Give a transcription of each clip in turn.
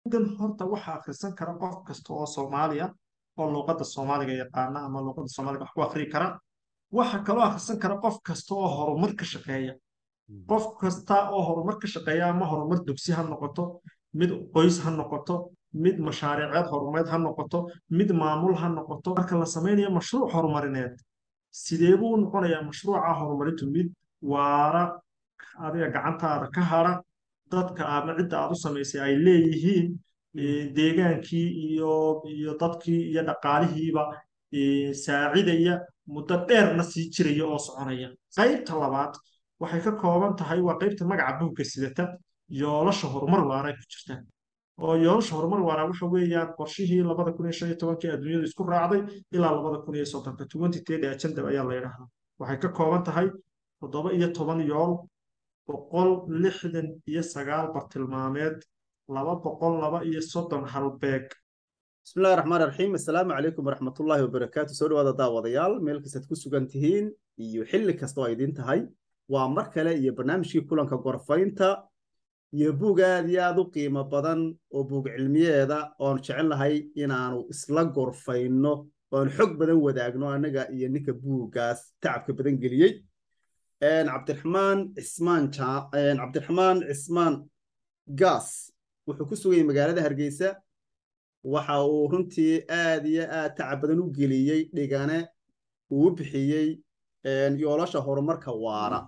buuggan horta waxa akhrisan kara qof kasta oo soomaali ah oo luuqadda soomaaliga yaqaana ama luuqadda soomaaliga wax ku akhriyi kara waxa kaloo akhrisan kara qof kasta oo horumar ka shaqeeya qof kasta oo horumar ka shaqeeya ama horumar dugsi ha noqoto mid qoys ha noqoto mid mashaariiceed horumareed ha noqoto mid maamul ha noqoto marka la samaynayo mashruuc horumarineed sidee buu u noqonayaa mashruuca horumarintu mid waara adiga gacantaada ka hara dadka ama cidda aad u samaysay ay leeyihiin deegaankii iyo iyo dadkii iyo dhaqaalihiiba saacidaya muddo dheerna sii jiraya oo soconaya qaybta labaad waxay ka kooban tahay waa qaybta magaca buugga sidata yoolasha horumar waara ku jirta oo yoolasha horumar waara waxa weeyaan qorshihii labada kun iyo shan iyo tobankii adduunyadu isku raacday ilaa labada kun iyo soddonka twenty thirty agenda ayaa la yidhaahdaa waxay ka kooban tahay toddoba iyo toban yool boqol lixdan iyo sagaal bartilmaameed laba boqol laba iyo soddon halbeeg بسم الله الرحمن الرحيم السلام عليكم ورحمة الله وبركاته سو dhawaada daawadayaal meel kastaad ku sugan tihiin iyo xilli kasta oo idin tahay waa mar kale iyo barnaamijkii kulanka gorfaynta iyo buug aad iyo aad u qiimo badan oo buug cilmiyeeda oon jecel lahay inaanu isla gorfayno oon xog badan wadaagno anaga iyo ninka buuggaas tacabka badan geliyey cabdiraxmaan cismaan cabdiraxmaan cismaan gaas wuxuu ku sugayay magaalada hargeysa waxa uu runtii aad iyo aad tacab badan u geliyey dhigane uu u bixiyey yoolasha horumarka waara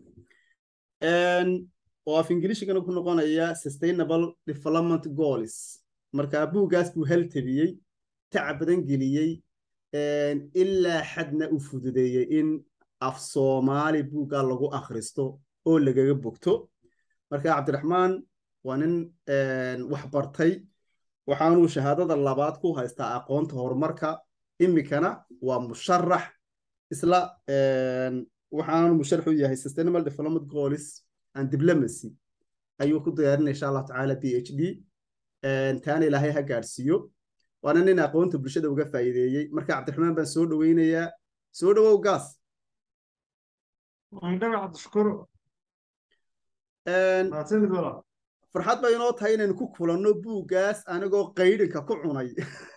oo af ingilishigana ku noqonaya sustainable development goals marka buuggaas buu haltabiyey tacab badan geliyey ilaa xadna u fududeeyey in af soomaali buuggaa lagu akhristo oo lagaga bogto marka cabdiraxmaan waa nin wax bartay waxaanuu shahaadada labaad ku haystaa aqoonta horumarka imikana waa musharax isla waxaanu musharax u yahay sustainable development goals and diplomacy ayuu ku diyaarinaya insha allahu tacaala b h d taana ilaahay ha gaadhsiiyo waana nin aqoonta bulshada uga faa'iideeyey marka cabdiraxmaan baan soo dhoweynayaa soo dhowow gaas farxad bay inoo tahay inaynu ku kulanno buuggaas anigoo qaydhinka ku cunay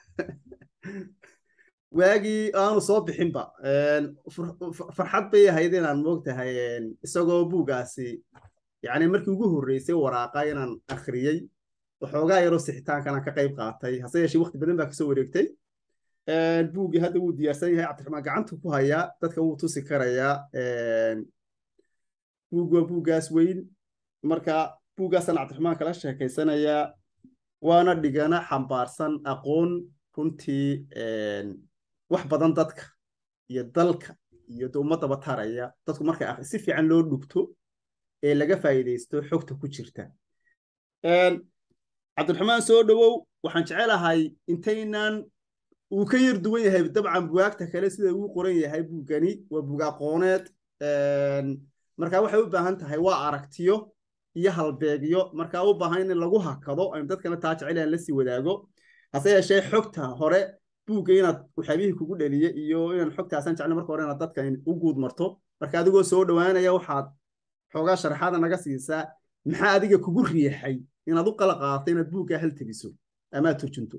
waagii aanu soo bixinba farxad bay ahayd inaan moogtahay isagoo buuggaasi yani markii ugu horreysay waraaqa inaan akhriyey waxoogaa yaroo sixitaankana ka qayb qaatay hase yeeshee waqti badan baa kasoo wareegtay buuggii hadda wuu diyaarsan yahay cabdiraxmaan gacanta ku hayaa dadka wuu tusi karayaa buug waa buuggaas weyn marka buuggaasaan cabdiraxmaan kala sheekaysanayaa waana dhigana xambaarsan aqoon runtii wax badan dadka iyo dalka iyo ummadaba taraya dadku markay si fiican loo dhugto ee laga faa'iidaysto xogta ku jirta cabdiraxmaan soo dhowow waxaan jecelahay intaynan uu ka yar duwan yahay dabcan bugaagta kale sida uu qoran yahay buuggani waa buug aqooneed marka waxay u baahan tahay waa aragtiyo iyo halbeegyo markaa u baahan in lagu hakado aynu dadkana taa jecel aan la sii wadaago hase yeeshee xogta hore buugga inaad waxyaabihii kugu dhaliye iyo inaan xogtaasan jeclay marka hore inaad dadka u guud marto marka adigoo soo dhowaanaya waxaad xoogaa sharaxaada naga siisaa maxaa adiga kugu riixay inaad u qala qaadato inaad buuggaa hal tegiso ama aad turjunto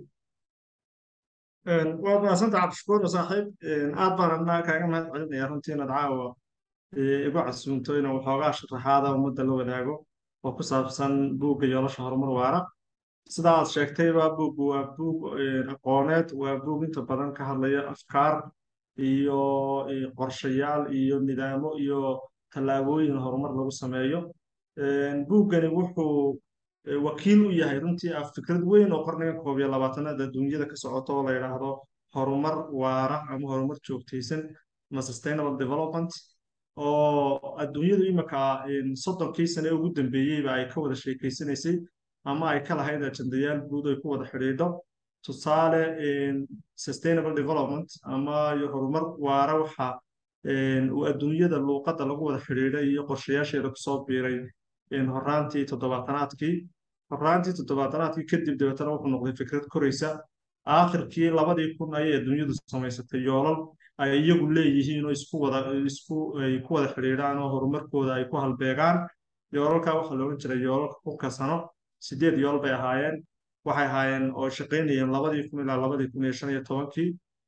waad mahadsanta cabdishakuur saaxiib aad baan adnaa kaaga mahad celinaya runtii inaad caawa igu casuunto inaan waxoogaa sharaxaada ummadda la wadaago oo ku saabsan buugga yoolasha horumar waara sida aad sheegtayba buuggu waa buug aqooneed waa buug inta badan ka hadlaya afkaar iyo qorshayaal iyo nidaamo iyo tallaabooyin horumar lagu sameeyo buuggani wuxuu wakiil u yahay runtii ah fikrad weyn oo qarniga koob iyo labaatanaad adduunyada ka socoto oo la yidhaahdo horumar waara ama horumar joogtaysan ama sustainable development oo adduunyadu imika soddonkii sane ugu dambeeyeyba ay ka wada sheekeysanaysay ama ay ka lahayd ajandayaal guud ay ku wada xidhiidho tusaale sustainable development ama horumar waara waxa uu adduunyada luuqadda lagu wada xidhiidhay iyo qorshayaasheeda kusoo biiray horaantii toddobaatanaadkii horaantii toddobaatanaadkii kadib dabeetana wuxuu noqday fikrad koraysa aakhirkii labadii kun ayay adduunyadu samaysatay yoolal ay iyagu leeyihiin oo isku wada isku ay ku wada xidhiidhaan oo horumarkooda ay ku halbeegaan yoolalka waxaa la odhan jiray yoolalka kunka sano sideed yool bay ahaayeen waxay ahaayeen oo shaqaynayeen labadii kun ilaa labadii kun iyo shan iyo tobankii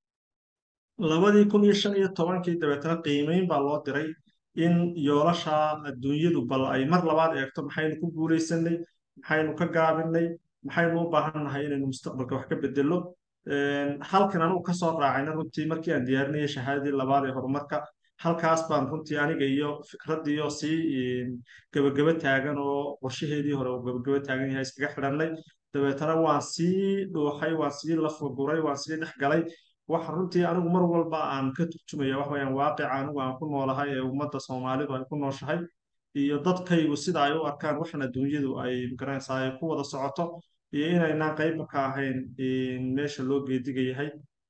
labadii kun iyo shan iyo tobankii dabeetana qiimeyn baa loo diray in yoolasha adduunyadu bal ay mar labaad eegto maxaynu ku guulaysanay maxaynu ka gaabinay maxaynu u baahan nahay inaynu mustaqbalka wax ka bedelo halkan anugu kasoo raacayna runtii markii aan diyaarinayay shahaadadii labaad ee horumarka halkaas baan runtii aniga iyo fikradiioo sii gebageba taagan oo qorshaheedii hore oo gebageba taagan yahay iskaga xidhannay dabeetana waan sii dhuuxay waan sii lafaguray waan sii dhex galay waxa runtii anigu mar walba aan ka turjumaya wax weyaan waaqica anigu aan ku noolahay ee ummadda soomaalidu ay ku nooshahay iyo dadkaygu sida ay u arkaan waxan adduunyadu ay magaranaysaa ay ku wada socoto iyo inaynaan qaybba ka ahayn meesha loo geediga yahay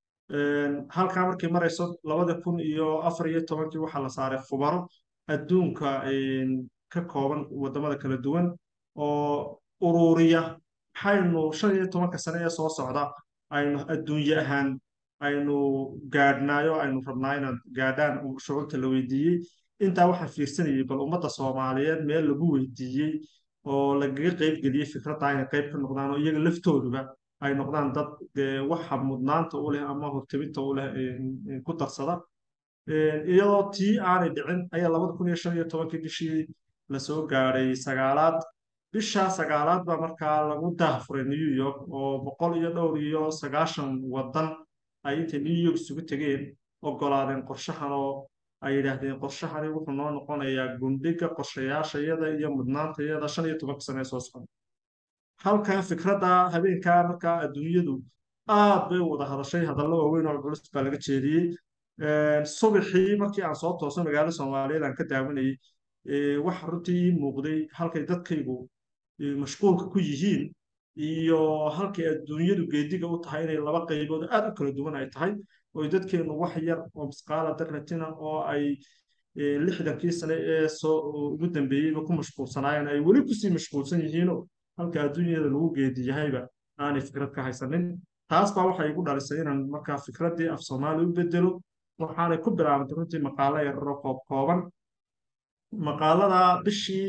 halkaa markay marayso labada kun iyo afar iyo tobankii waxaa la saaray khubaro adduunka ka kooban waddamada kala duwan oo ururiya maxaynu shan iyo tobanka sane ee soo socda aynu adduunye ahaan aynu gaadhnaayo aynu rabnaa inaad gaadhaan shucurta la weydiiyey intaa waxaan fiirsanayay bal ummadda soomaaliyeed meel lagu weydiiyey oo lagaga qayb geliyey fikradda inay qayb ka noqdaan oo iyaga laftooduba ay noqdaan dad waxa mudnaanta u leh ama hortebinta u leh ku darsada iyadoo tii aanay dhicin ayaa labada kun iyo shan iyo tobankii bishii lasoo gaadhay sagaalaad bisha sagaalaad baa markaa lagu daahfuray new york oo boqol iyo dhowr iyo sagaashan waddan ay intay new york isugu tegeen ogolaadeen qorshahan oo ay yidhaahdeen qorshahani wuxuu noo noqonayaa gundhiga qorshayaashayada iyo mudnaantayada shan iyo tobanka sane ee soo socda halkan fikradda habeenkaa markaa adduunyadu aad bay u wada hadashay hadallo waaweyn oo culus baa laga jeediyey subaxii markii aan soo tooso magaalo soomaaliyeed aan ka daawanayay waxa runtii ii muuqday halkay dadkaygu mashquulka ku yihiin iyo halkay adduunyadu geediga u tahay inay laba qaybood aad u kala duwan ay tahay oo dadkeennu wax yar oo misqaala darratina oo ay lixdankii sane ee soo ugu dambeeyeyba ku mashquulsanaayeen ay weli kusii mashquulsan yihiinoo halka adduunyada lagu geedi yahayba aanay fikrad ka haysanin taas baa waxay igu dhalisay inaan markaa fikraddii af soomaali u bedelo waxaanay ku bilaabantay runtii maqaalo yararoo koob kooban maqaalada bishii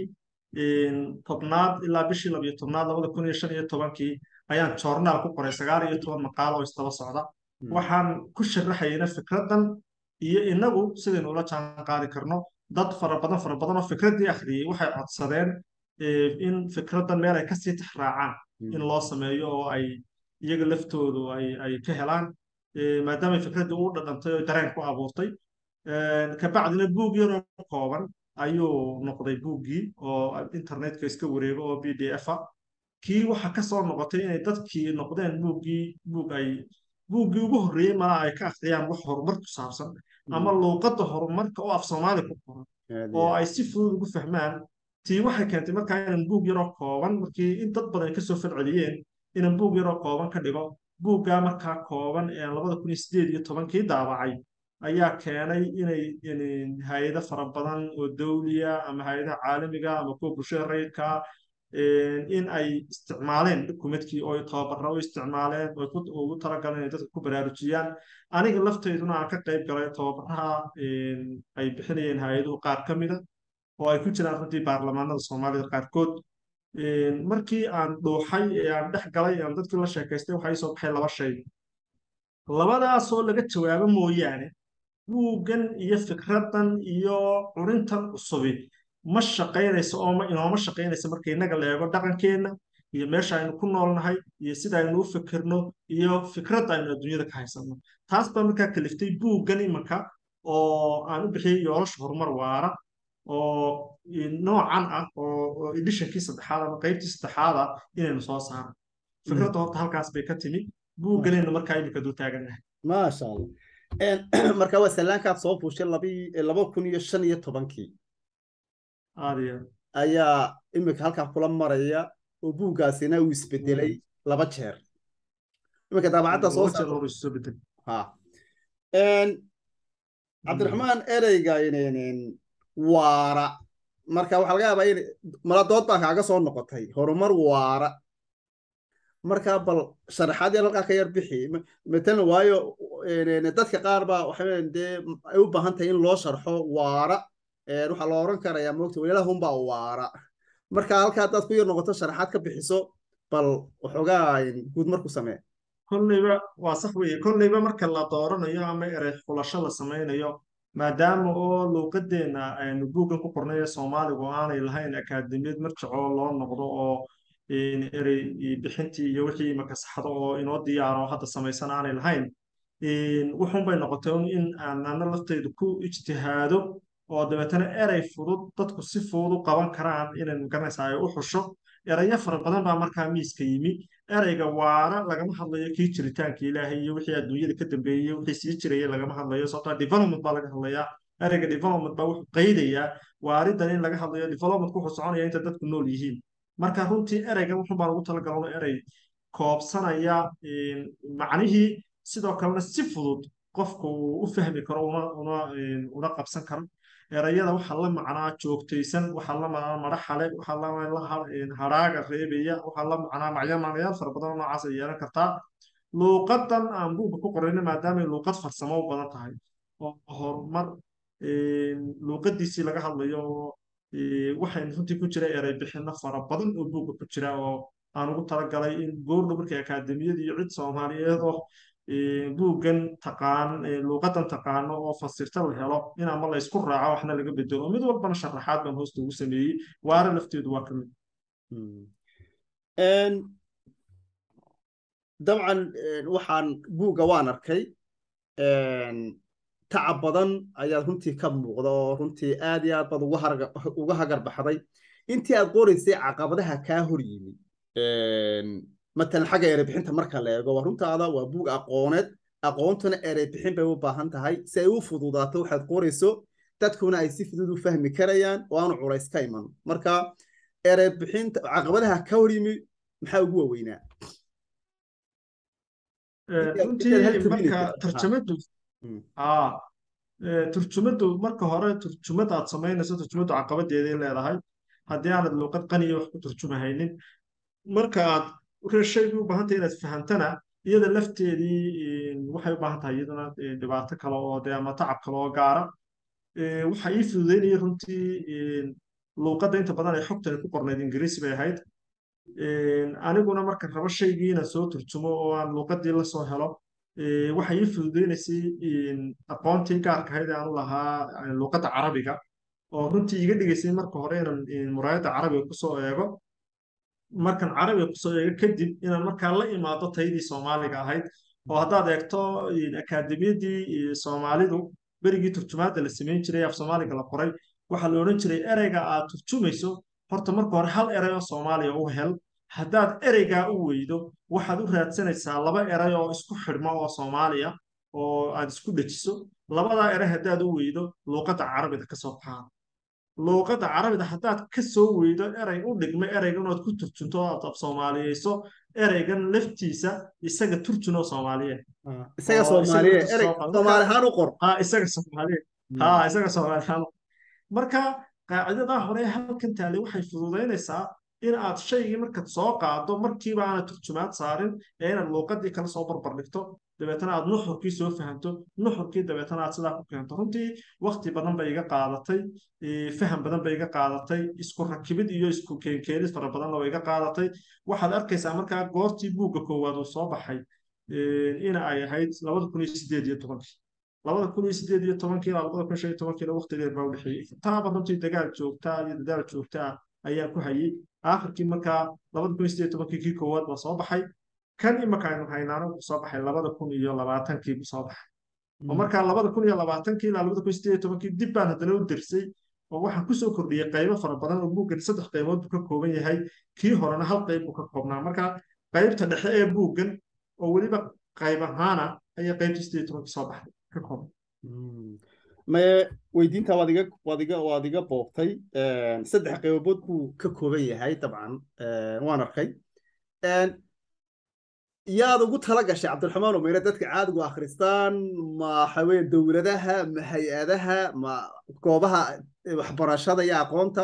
tobnaad ilaa bishii labiyo tobnaad labada kun iyo shan iyo tobankii ayaan joornaal ku qoray sagaal iyo toban maqaalo oo isdaba socda waxaan ku sharaxayna fikraddan iyo inagu sidaynu ula jaan qaadi karno dad fara badan fara badan oo fikraddii akhriyey waxay codsadeen in fikraddan meel ay kasii tixraacaan in loo sameeyo oo ay iyaga laftoodu ay ay ka helaan maadaamay fikraddii u dhadhantay oo dareen ku abuurtay kabacdina buug yaroo kooban ayuu noqday buuggii oo internetka iska wareego oo b d f a kii waxa ka soo noqotay inay dadkii noqdeen buuggii buug ay buuggii ugu horreeyey malaa ay ka akhriyaan wax horumar ku saabsan ama luuqadda horumarka oo af soomaali ku qoran oo ay si fudud ugu fahmaan tii waxay keentay markaa inaan buug yaroo kooban markii in dad badan kasoo falceliyeen inaan buug yaroo kooban ka dhigo buuggaa markaa kooban ee labada kun iyo sideed iyo tobankii daabacay ayaa keenay inay hay-ado fara badan oo dawliya ama hay-adaha caalamiga ama kuwa bulshada rayidka in ay isticmaaleen dukumentkii oo tababarra u isticmaaleen oo ugu talagaleen inay dadka ku baraarujiyaan aniga lafteyduna aan ka qayb galay tababaraha ay bixinayeen hay-aduhu qaar ka mida oo ay ku jiraan runtii baarlamaanada soomaalida qaarkood markii aan dhuuxay ee aan dhex galay aan dadkii la sheekaystay waxaa ii soo baxay laba shay labadaasoo laga jawaabo mooyaane buuggan iyo fikraddan iyo curintan cusubi ma shaqaynayso oo inooma shaqaynayso marka innaga la eego dhaqankeenna iyo meesha aynu ku noolnahay iyo sida aynu u fikirno iyo fikradda aynu adduunyada ka haysanno taas baa markaa kaliftay buuggan imanka oo aan u bixiyey yoolasha horumar waara oo noocan ah oo edishonkii saddexaad ama qaybtii saddexaad ah inaynu soo saaro fikradda horta halkaas bay ka timi buugganaynu markaa iminka dul taagannahay maasha allah marka waa sallaankaad soo fuushay laba kun iyo shan iyo tobankii aadiya ayaa iminka halkaa kula maraya oo buuggaasina uu isbedelay laba jeer iminka daabacadda soo ha cabdiraxmaan ereyga waara marka waxaa laga yaabaa in maladood baa kaaga soo noqotay horumar waara marka bal sharaxaad yar halkaa ka yar bixi matalan waayo dadka qaar baa waxay dee ay u baahan tahay in loo sharxo waara waxaa la oran karayaa moogta walaalahunbaa waara marka halkaa haddaad ku yar noqoto sharaxaad ka bixiso bal waxoogaa guud marku samee kolleyba waa sax weeye kolleyba marka la dooranayo ama erey xulasho la samaynayo maadaama oo luuqadeenna aynu buuggan ku qornay ee soomaaligu aanay lahayn akaademiyad marjacoo loo noqdo oo erey bixintii iyo wixii makasaxdo oo inoo diyaaro hadda samaysan aanay lahayn wuxuun bay noqotay in aanana lafteydu ku ijtihaado oo dabeetana erey fudud dadku si fudud u qaban karaan inay magaranaysaa ay u xusho erayo fara badan baa markaa miiska yimi ereyga waara lagama hadlayo kii jiritaanka ilaahay iyo wixii adduunyada ka dambeeyey wixii sii jiraya lagama hadlayo sababtaa development baa laga hadlayaa ereyga development baa wuxuu qaydayaa waaridan in laga hadlayo developmentku wuxuu soconaya inta dadku nool yihiin marka runtii ereygan wuxun baan ugu talagalno erey koobsanaya macnihii sidoo kalena si fudud qofku uu u fahmi karo una qabsan karo erayada waxaa la macnaa joogtaysan waxaa la macnaa madaxale waxaa la hadhaaga reebaya waxaa la macnaa macyaamaanayaal fara badan oo noocaas ay yeelan kartaa luuqadan aan buugga ku qorayna maadaamay luuqad farsamo u badan tahay oo horumar luuqadiisii laga hadlayo waxaynu runtii ku jira erey bixinno fara badan oo buugga ku jira oo aan ugu talagalay in goordho markii akaademiyada iyo cid soomaaliyeed oo buuggan taqaan luuqadan taqaano oo fasirta la helo in ama la isku raaco waxna laga bedelo mid walbana sharaxaad baan hoosta ugu sameeyey waara lafteedu waa ka mid dabcan waxaan buugga waan arkay tacab badan ayaad runtii ka muuqda oo runtii aad iyo aad baad uga hagar baxday intii aad qoraysay caqabadaha kaa hor yimi matalan xagga ereybixinta marka la eego waa runtaada waa buug aqooneed aqoontuna ereybixin bay u baahan tahay si ay u fududaato waxaad qorayso dadkuna ay si fudud u fahmi karayaan oo aanu culays ka iman marka ereybixinta caqabadaha ka hor yimi maxaa ugu waaweynaa runtii marka tarjamadu turjumaddu marka hore turjumad aad samaynayso turjumaddu caqabadeeday leedahay haddii aanad luuqad qaniya wax ku turjumahaynin marka aad shaygu u baahan tahay inaad fahamtana iyada lafteedii waxay u baahan tahay iyaduna dhibaato kale oo dee ama tacab kale oo gaara waxa ii fududeynaya runtii luuqadda inta badan ay xogtani ku qornayd ingiriisi bay ahayd aniguna marka rabo shaygii inaan soo turjumo oo aan luuqadii la soo helo waxa ii fududeynaysay aqoontii gaarka ahayd ee aan u lahaa luuqadda carabiga oo runtii iga dhigaysay marka hore inaan muraayadda carabiga kusoo eego markan carabiga kusoo eego kadib inaan markaa la imaado taydii soomaaliga ahayd oo haddaad eegto akaademiyadii soomaalidu berigii turjumaadda la samayn jiray af soomaaliga la qoray waxaa la odhan jiray ereyga aad turjumayso horta marka hore hal erey oo soomaaliya u hel haddaad ereygaa u weydo waxaad u raadsanaysaa laba erey oo isku xidhma oo soomaaliya oo aad isku dhejiso labadaa erey haddaad u weydo luuqadda carabida ka soo baxaa luuqadda carabida haddaad ka soo weydo erey u dhigma ereygan ood ku turjunto oo aad af soomaaliyeyso ereygan laftiisa isaga turjun oo soomaaliyeed isaga soomaaliye erey soomaali ahaan u qor ha isaga soomaaliyeed ha isaga soomaali ahaan marka qaacidadaa hore halkan taale waxay fududaynaysaa in aad shaygii markaad soo qaado markiiba aanad turjumaad saarin ee inaad luuqadii kala soo barbar dhigto dabeetana aad nuxurkii soo fahamto nuxurkii dabeetana aad sidaa ku keento runtii wakti badan bay iga qaadatay faham badan bay iga qaadatay isku rakibid iyo isku keenkeenid fara badanna way iga qaadatay waxaad arkaysaa markaa goortii buugga koowaad uu soo baxay in ay ahayd labada kun iyo sideed iyo tobankii labada kun iyo sideed iyo tobankii ilaa labada kun shan iyo tobankiina waqti dheer baa u dhexeeyey taaba runtii dagaal joogtaa iyo dadaal joogtaa ayaan ku hayay aakhirkii markaa labada kun iyo sideed tobankii kii koowaad baa soo baxay kan imaka aynu haynaano wuxuu soo baxay labada kun iyo labaatankii buu soo baxay oo markaa labada kun iyo labaatankii ilaa labada kun iyo sideed iyo tobankii dib baan haddana u dersay oo waxaan kusoo kordhiyey qaybo fara badan oo buuggan saddex qaybood buu ka kooban yahay kii horena hal qayb buu ka koobnaa marka qaybta dhexe ee buuggan oo weliba qayb ahaana ayaa qaybtii sideed iyo tobankii soo baxday ka kooban maye weydiinta waad iga waad iga waad iga boobtay saddex qaybood buu ka kooban yahay dabcan waan arkay yaad ugu tala gashay cabdiraxmaan umeyre dadka caadigu akhristaan ma waxaweye dowladaha ma hay-adaha ma goobaha waxbarashada iyo aqoonta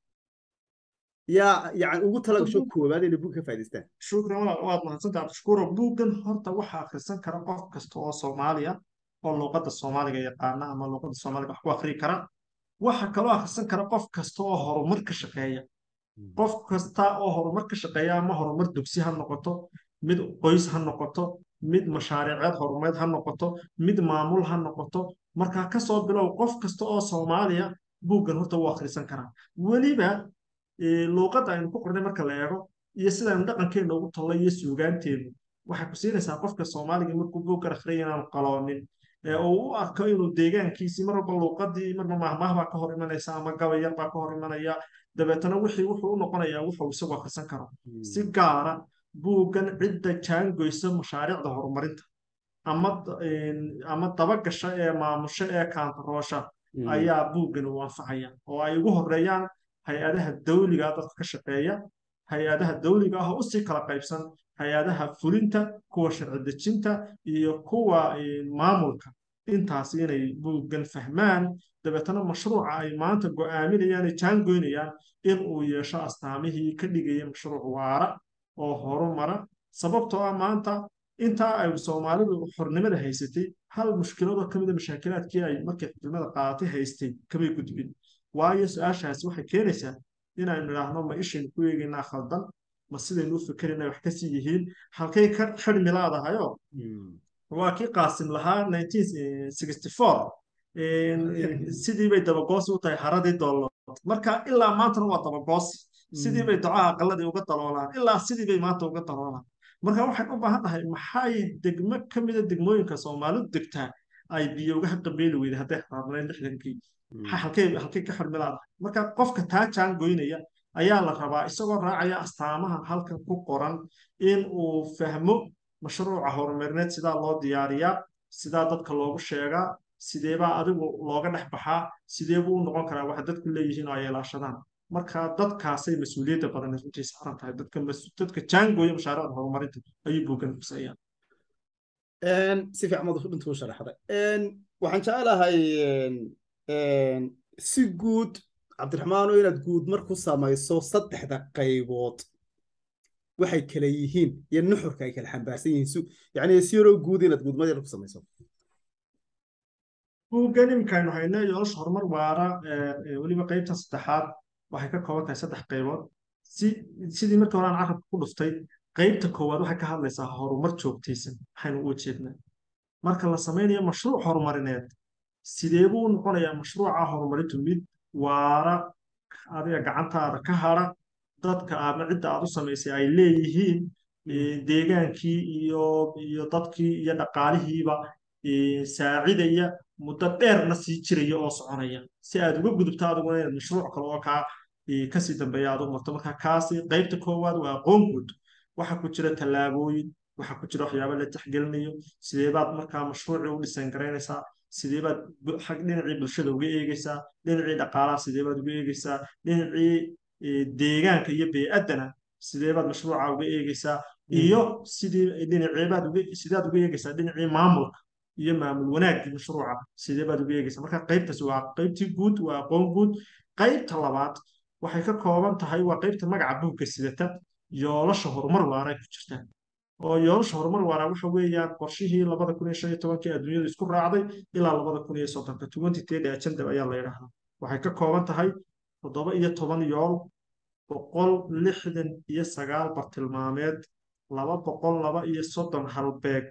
yaa yani ugu tala gasho koowaad inay buug ka faa'idaystaan shukran waad mahadsantaha abdishkuuro buuggan horta waxaa akhrisan kara qof kasta oo soomaaliya oo luuqadda soomaaliga yaqaana ama luuqadda soomaaliga wax ku akhrii kara waxa kaloo akhrisan kara qof kasta oo horumar ka shaqeeya qof kasta oo horumar ka shaqeeya ama horumar dugsi ha noqoto mid qoys ha noqoto mid mashaariiceed horumareed ha noqoto mid maamul ha noqoto markaa kasoo bilow qof kasta oo soomaaliya buuggan horta wuu akhrisan karaa weliba luuqadda aynu ku qornay marka la eego iyo sidaynu dhaqankeena ugu tallay iyo suugaanteenu waxay ku siinaysaa qofka soomaaliga markuu buuggan akhriyay inaanu qaloonin ee uu u arko inuu deegaankiisii mar walba luuqadii marba mahmaah baa ka hor imanaysa ama gabayar baa ka hor imanaya dabeetana wixii wuxuu u noqonayaa wuxuu isagu akhrisan karo si gaara buuggan cidda jaangoysa mashaariicda horumarinta ama ama dabagasha ee maamusho ee kaantaroosha ayaa buuggan uu anfacaya oo ay ugu horeeyaan hay-adaha dawliga dadka ka shaqeeya hay-adaha dawliga ah oo usii kala qaybsan hay-adaha fulinta kuwa sharci dejinta iyo kuwa maamulka intaas inay buuggan fahmaan dabeetana mashruuca ay maanta go'aaminayaan ay jaangoynayaan in uu yeesho astaamihii ka dhigaya mashruuc waara oo horumara sababtoo ah maanta intaa ay soomaalidu xornimada haysatay hal mushkiladoo ka mida mashaakilaadkii ay markay xornimada qaadatay haystay kamay gudbin waayo su-aashaasi waxay keenaysaa inaynu idhaahno ma ishaynu ku eegaynaa khaldan ma sidaynu u fikerinay wax kasii yihiin halkay ka xidhmi laadahayoo waa kii qaasim lahaa sidii bay dabagoosi u tahay haradii doollood marka ilaa maantana waa dabagoosi sidii bay ducaha aqaladii uga daloolaan ilaa sidii bay maanta uga daloolaan marka waxaan u baahan tahay maxay degmo ka mida degmooyinka soomaalidu degtaa ay biyo uga qabeeli weyday hadday xaraabnayn lixdankii halkay halkay ka xirmi laadahay marka qofka taa jaan goynaya ayaa la rabaa isagoo raacaya astaamaha halkan ku qoran in uu fahmo mashruuca horumarineed sidaa loo diyaariyaa sidaa dadka loogu sheegaa sideebaa adigu looga dhex baxaa sidee buu u noqon karaa waxa dadku leeyihiin oo ay ilaashadaan marka dadkaasay mas-uuliyadda badan runtii saaran tahay dadka dadka jaangooya mashaariicda horumarinta ayuu buuggan kusayaan si fiican mad intuu sharaxday waxaan jecelahay si guud cabdiraxmaano inaad guud mar ku samayso saddexda qaybood waxay kala yihiin iyo nuxurka ay kala xambaarsan yihiin yani si yaroo guud inaad guud mar ku samayso buuggan imikaaynu hayno yoolasha horumar waara weliba qaybta saddexaad waxay ka kooban tahay saddex qaybood si sidii markii hore aan carabka ku dhuftay qaybta koowaad waxay ka hadlaysaa horumar joogtaysan waxaynu u jeednaa marka la samaynayo mashruuc horumarineed sidee buu u noqonayaa mashruuca horumarintu mid waara adiga gacantaada ka hara dadka aadna cidda aad u samaysay ay leeyihiin deegaankii iyo iyo dadkii iyo dhaqaalihiiba saacidaya muddo dheerna sii jiraya oo soconaya si aad uga gudubto adiguna inaad mashruuc kale oo kaa kasii dambeeya aad u marto marka kaasi qaybta koowaad waa aqoon guud waxa ku jira tallaabooyin waxa ku jira waxyaaba la tixgelinayo sideebaad markaa mashruucii u dhisan garaynaysaa sideebaad dhinacii bulshada uga eegeysaa dhinacii dhaqaalaha sideebaad uga eegeysaa dhinacii deegaanka iyo bee-addana sideebaad mashruuca uga eegeysaa iyo sidii dhinaceebaad uga sidaad uga eegeysaa dhinacii maamulka iyo maamul wanaaggii mashruuca sidee baad uga eegeysaa marka qaybtaas waa qaybtii guud waa aqoon guud qaybta labaad waxay ka kooban tahay waa qaybta magaca buugga sidata yoolasha horumar waara ku jirta oo yoolasha horumar waara waxa weeyaan qorshihii labada kun iyo shan iyo tobankii adduunyadu isku raacday ilaa labada kun iyo soddonka twenty thirty agenda ayaa la yidhaahdaa waxay ka kooban tahay toddoba iyo toban yool boqol lixdan iyo sagaal bartilmaameed laba boqol laba iyo soddon halbeeg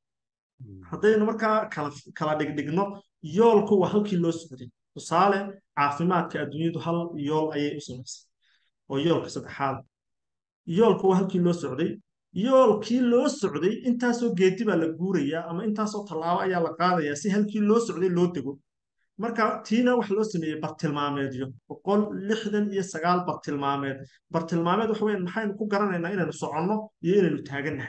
haddaynu markaa kala kala dhigdhigno yoolku waa halkii loo socday tusaale caafimaadka adduunyadu hal yool ayay u samaysay oo yoolka saddexaad yoolku waa halkii loo socday yoolkii loo socday intaasoo geedi baa la guurayaa ama intaasoo tallaabo ayaa la qaadayaa si halkii loo socday loo dego marka tiina waxa loo sameeyey bartilmaameedyo boqol lixdan iyo sagaal bartilmaameed bartilmaameed waxa weyan maxaynu ku garanaynaa inaynu soconno iyo inaynu taagannahay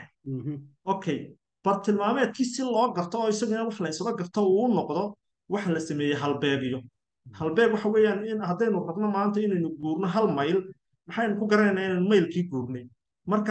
okay bartilmaameedkii si loo garto oo isagana wax la isla garto uu u noqdo waxa la sameeyey halbeegyo halbeeg waxa weeyaan in haddaynu rabno maanta inaynu guurno hal mayl maxaynu ku garanaynaa inaynu maylkii guurnay marka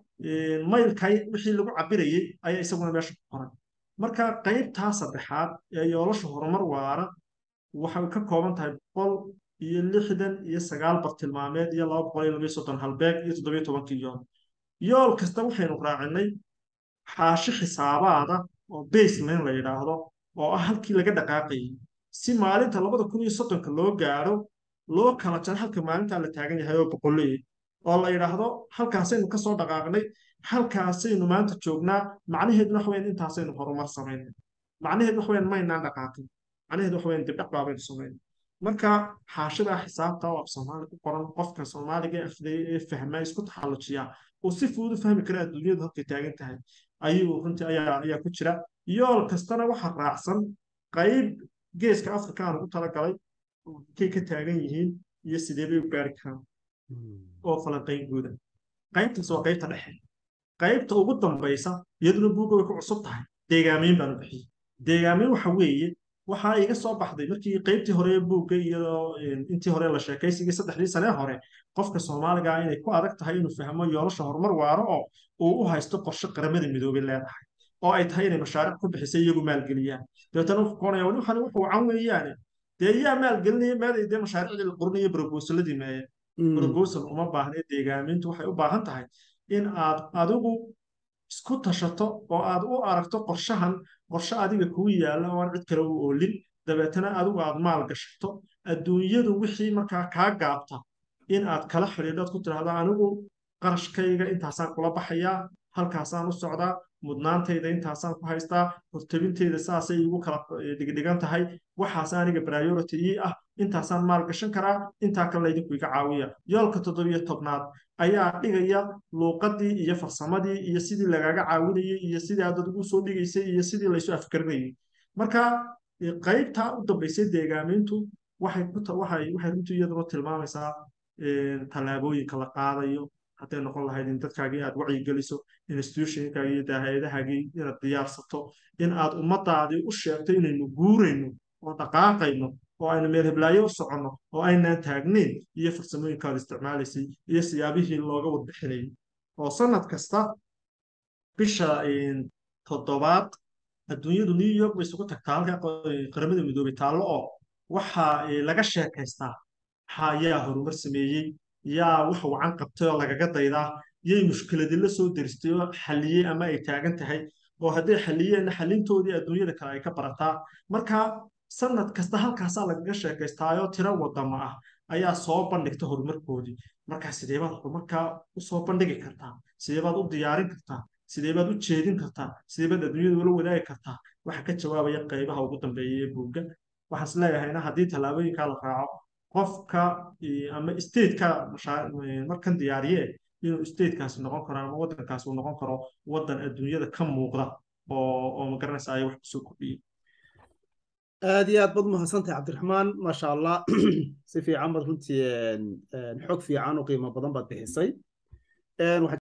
maylkay wixii lagu cabirayey ayaa isaguna meesha ku qoran marka qaybtaa saddexaad ee yoolasha horumar waara waxay ka kooban tahay boqol iyo lixdan iyo sagaal bartilmaameed iyo laba boqol iyo labayo soddon halbeeg iyo toddobiyo tobankii yool yool kasta waxaynu raacinay xaashi xisaabaada oo baseline la yidhaahdo oo ah halkii laga dhaqaaqayay si maalinta labada kun iyo soddonka loo gaadho loo kala jaro halka maalintaa la taagan yahay oo boqolleey oo la yidhaahdo halkaasaynu kasoo dhaqaaqnay halkaasaynu maanta joognaa macnaheedu wax weyn intaasaynu horumar samaynay macnaheedu wax weyn maynaan dhaqaaqin macnaheedu wax weyn dibdhac baabaynu samaynay marka xaashidaa xisaabta oo af soomaali ku qoran qofka soomaaliga afdaya ee fahmaa isku taxallujiyaa uu si fudud u fahmi kara adduunyadu halkay taagan tahay ayuu runtii ayaa ayaa ku jira yool kastana waxa raacsan qayb geeska afrika aan ugu talagalay kay ka taagan yihiin iyo sidee bay u gaari karaan oo falanqayn guuda qaybtaas waa qaybta dhexe qaybta ugu dambaysa iyaduna buugga way ku cusub tahay deegaamayn baanu bixiyey deegaamayn waxa weeye waxaa iga soo baxday markii qaybtii hore ee buugga iyo intii hore la sheekaysigii saddexdii sanee hore qofka soomaaliga ah inay ku adag tahay inuu fahmo yoolasha horumar waaro oo uu u haysto qorshe qaramada midoobay leedahay oo ay tahay inay mashaariic ku bixisay iyagu maalgeliyaan dabeetana wuxuu koonaya wali waxani wuxuu wacan weeyaane dee yaa maalgelinaya meeday dee mashaariicdii la qorinayo brobosaladii meeye brobosal uma baahna deegaamintu waxay u baahan tahay in aad adigu isku tashato oo aad u aragto qorshahan qorshe adiga kugu yaalla oo aan cid kale u oolin dabeetana adigu aad maal gashato adduunyadu wixii markaa kaa gaabta in aad kala xidhiidhood ku tidhaahdo anigu qarashkayga intaasaan kula baxayaa halkaasaan u socdaa mudnaantayda intaasaan ku haystaa hortabintayda saasay igu kala dhigdhigan tahay waxaas aniga priority ii ah intaasaan maal gashan karaa intaa kale laydinku iga caawiya yoolka toddobiyo tobnaad ayaa dhigaya luuqadii iyo farsamadii iyo sidii lagaaga caawinayay iyo sidii aad adigu soo dhigaysay iyo sidii laysu afkarinayay marka qaybtaa u dambaysay deegaamintu waxay waxay waxay runtii iyaduna tilmaamaysaa tallaabooyinka la qaadayo hadday noqon lahayd in dadkaagii aad wacyigeliso institutionkaagii iyo daahayadahaagii inaad diyaarsato in aad ummadaadii u sheegto inaynu guurayno oo dhaqaaqayno oo aynu meel heblaayo u soconno oo aynaan taagnayn iyo farsamooyinkaad isticmaalaysay iyo siyaabihii looga wadbixinayay oo sanad kasta bisha toddobaad adduunyadu new york bay isugu tagtaa halka qaramada midoobay taallo oo waxaa laga sheekaystaa yaa horumar sameeyey yaa wax wacan qabtay oo lagaga daydaa yay mushkiladii la soo deristay oo xalliyey ama ay taagan tahay oo hadday xalliyeenna xalintoodii adduunyada kale ay ka barataa marka sanad kasta halkaasaa lagaga sheekaystaayoo tiro wadama ah ayaa soo bandhigta horumarkoodii markaa sideebaad horumarkaa u soo bandhigi kartaa sideebaad u diyaarin kartaa sideebaad u jeedin kartaa sideebaad adduunyada ula wadaagi kartaa waxa ka jawaabaya qaybaha ugu dambeeya ee buugga waxaan is leeyahayna haddii tallaabooyinkaa la raaco qofka ama stateka markan diyaariye inuu statekaasi noqon karo ama waddankaasi uu noqon karo waddan adduunyada ka muuqda oo oo magaranaysa ay wax kusoo kordhiyey aad iyo aad baad mahadsantahay cabdiraxmaan maasha allah si fiican baad runtii xog fiican oo qiimo badan baad bixisay